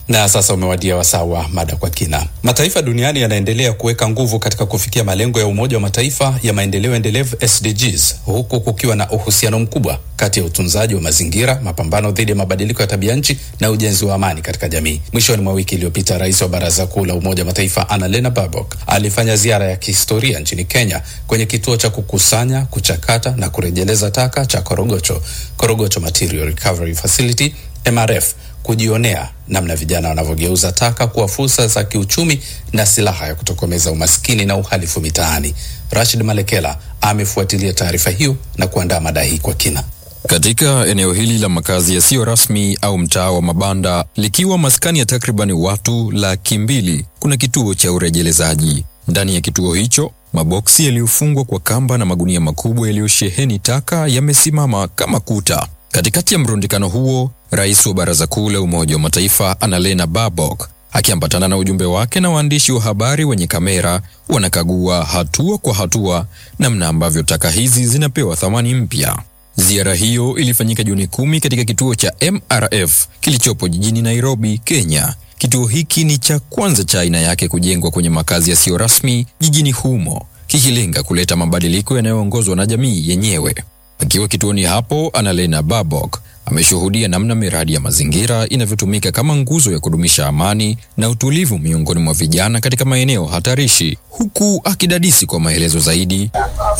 Na sasa umewadia wasaa wa mada kwa kina. Mataifa duniani yanaendelea kuweka nguvu katika kufikia malengo ya Umoja wa Mataifa ya maendeleo endelevu SDGs, huku kukiwa na uhusiano mkubwa kati ya utunzaji wa mazingira, mapambano dhidi ya mabadiliko ya tabia nchi na ujenzi wa amani katika jamii. Mwishoni mwa wiki iliyopita, rais wa Baraza Kuu la Umoja wa Mataifa Annalena Baerbock alifanya ziara ya kihistoria nchini Kenya kwenye kituo cha kukusanya, kuchakata na kurejeleza taka cha Korogocho, Korogocho Material Recovery Facility MRF kujionea namna vijana wanavyogeuza taka kuwa fursa za kiuchumi na silaha ya kutokomeza umaskini na uhalifu mitaani. Rashid Malekela amefuatilia taarifa hiyo na kuandaa mada hii kwa kina. Katika eneo hili la makazi yasiyo rasmi au mtaa wa mabanda, likiwa maskani ya takribani watu laki mbili, kuna kituo cha urejelezaji. Ndani ya kituo hicho maboksi yaliyofungwa kwa kamba na magunia makubwa yaliyosheheni taka yamesimama kama kuta. Katikati ya mrundikano huo, rais wa Baraza Kuu la Umoja wa Mataifa Annalena Baerbock akiambatana na ujumbe wake na waandishi wa habari wenye kamera wanakagua hatua kwa hatua namna ambavyo taka hizi zinapewa thamani mpya. Ziara hiyo ilifanyika Juni kumi katika kituo cha MRF kilichopo jijini Nairobi, Kenya. Kituo hiki ni cha kwanza cha aina yake kujengwa kwenye makazi yasiyo rasmi jijini humo, kikilenga kuleta mabadiliko yanayoongozwa na jamii yenyewe. Akiwa kituoni hapo, Annalena Baerbock ameshuhudia namna miradi ya mazingira inavyotumika kama nguzo ya kudumisha amani na utulivu miongoni mwa vijana katika maeneo hatarishi, huku akidadisi kwa maelezo zaidi.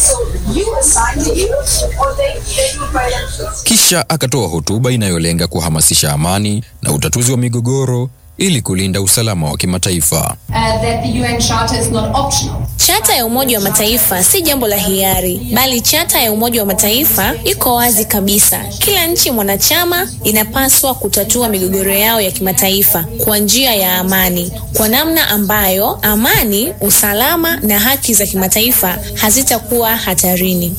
Kisha akatoa hotuba inayolenga kuhamasisha amani na utatuzi wa migogoro ili kulinda usalama wa kimataifa. Chata ya Umoja wa Mataifa si jambo la hiari, bali chata ya Umoja wa Mataifa iko wazi kabisa. Kila nchi mwanachama inapaswa kutatua migogoro yao ya kimataifa kwa njia ya amani, kwa namna ambayo amani, usalama na haki za kimataifa hazitakuwa hatarini.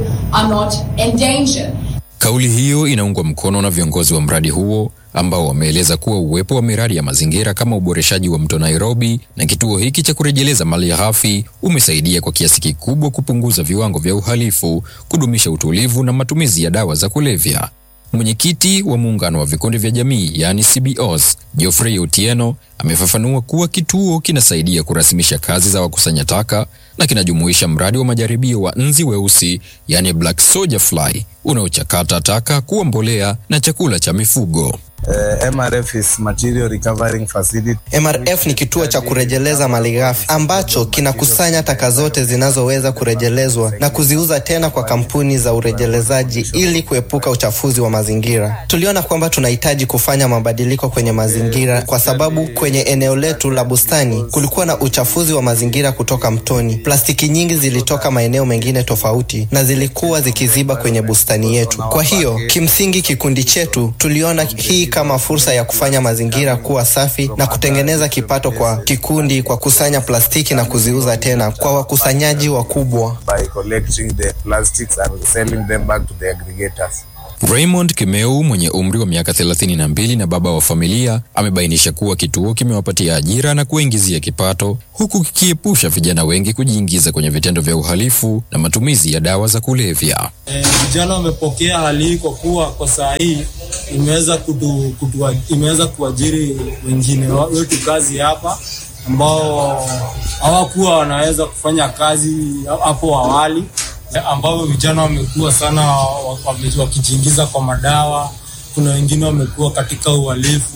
Kauli hiyo inaungwa mkono na viongozi wa mradi huo ambao wameeleza kuwa uwepo wa miradi ya mazingira kama uboreshaji wa mto Nairobi na kituo hiki cha kurejeleza mali ghafi umesaidia kwa kiasi kikubwa kupunguza viwango vya uhalifu, kudumisha utulivu na matumizi ya dawa za kulevya. Mwenyekiti wa muungano wa vikundi vya jamii yaani CBOs, Geoffrey Otieno amefafanua kuwa kituo kinasaidia kurasimisha kazi za wakusanya taka na kinajumuisha mradi wa majaribio wa nzi weusi yaani black soldier fly unaochakata taka kuwa mbolea na chakula cha mifugo. Uh, MRF is material recovering facility. MRF ni kituo cha kurejeleza malighafi ambacho kinakusanya taka zote zinazoweza kurejelezwa na kuziuza tena kwa kampuni za urejelezaji ili kuepuka uchafuzi wa mazingira. Tuliona kwamba tunahitaji kufanya mabadiliko kwenye mazingira kwa sababu kwenye eneo letu la bustani kulikuwa na uchafuzi wa mazingira kutoka mtoni. Plastiki nyingi zilitoka maeneo mengine tofauti na zilikuwa zikiziba kwenye bustani yetu. Kwa hiyo kimsingi, kikundi chetu tuliona hii kama fursa ya kufanya mazingira kuwa safi na kutengeneza kipato kwa kikundi kwa kusanya plastiki na kuziuza tena kwa wakusanyaji wakubwa. By collecting the plastics and selling them back to the aggregators. Raymond Kimeu mwenye umri wa miaka 32 na baba wa familia amebainisha kuwa kituo kimewapatia ajira na kuingizia kipato huku kikiepusha vijana wengi kujiingiza kwenye vitendo vya uhalifu na matumizi ya dawa za kulevya. Vijana e, wamepokea hali hii kwa kuwa kwa saa hii imeweza kutu, kutu, imeweza kuajiri wengine wetu kazi hapa ambao hawakuwa wanaweza kufanya kazi hapo awali ambao vijana wamekuwa sana wakijiingiza kwa madawa. Kuna wengine wamekuwa katika uhalifu,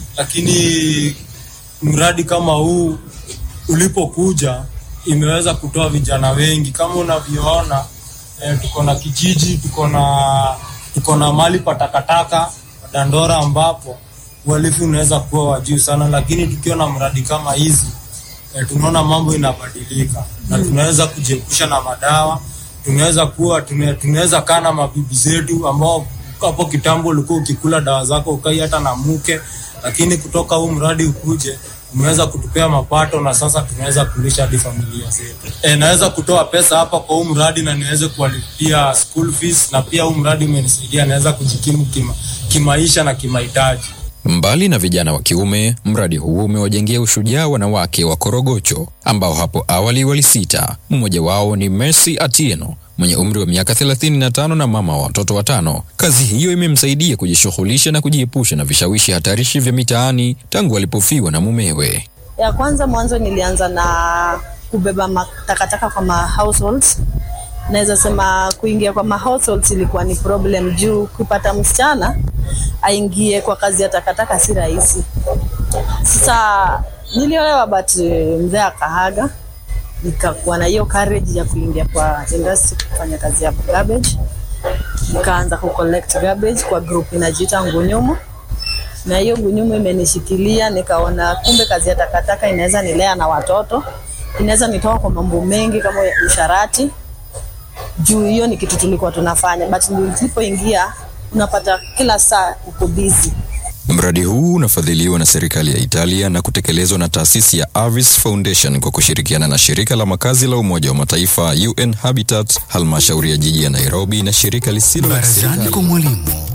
lakini mradi kama huu ulipokuja imeweza kutoa vijana wengi. Kama unavyoona eh, tuko na kijiji, tuko na tuko na mali pa takataka Dandora, ambapo uhalifu unaweza kuwa wa juu sana, lakini tukiwa na mradi kama hizi eh, tunaona mambo inabadilika na tunaweza kujiepusha na madawa tunaweza kuwa tunaweza kaa na mabibi zetu ambao hapo kitambo ulikuwa ukikula dawa zako ukai hata na mke, lakini kutoka huu mradi ukuje umeweza kutupea mapato na sasa tunaweza kulisha hadi familia zetu. E, naweza kutoa pesa hapa kwa huu mradi na niweze kuwalipia school fees, na pia huu mradi umenisaidia naweza kujikimu kima, kimaisha na kimahitaji. Mbali na vijana wa kiume, mradi huu umewajengea ushujaa wanawake wa Korogocho ambao hapo awali walisita. Mmoja wao ni Mercy Atieno mwenye umri wa miaka 35 na mama wa watoto watano. Kazi hiyo imemsaidia kujishughulisha na kujiepusha na vishawishi hatarishi vya mitaani tangu alipofiwa na mumewe. Ya kwanza mwanzo nilianza na kubeba matakataka kwa ma households. Naweza sema kuingia kwa ma households ilikuwa ni problem juu kupata msichana aingie kwa kazi ya takataka si rahisi. Sasa niliolewa but eh, mzee akahaga, nikakuwa na hiyo courage ya kuingia kwa industry kufanya kazi ya garbage. Nikaanza ku collect garbage kwa group inajiita Ngunyumu na hiyo gunyumu imenishikilia, nikaona kumbe kazi ya takataka inaweza nilea na watoto, inaweza nitoa kwa mambo mengi kama usharati. Juu hiyo ni kitu tulikuwa tunafanya, but nilipoingia unapata kila saa uko busy. Mradi huu unafadhiliwa na serikali ya Italia na kutekelezwa na taasisi ya Avis Foundation kwa kushirikiana na shirika la makazi la Umoja wa Mataifa UN Habitat, halmashauri ya jiji ya Nairobi na shirika lisilo la Barazani kiserikali kwa mwalimu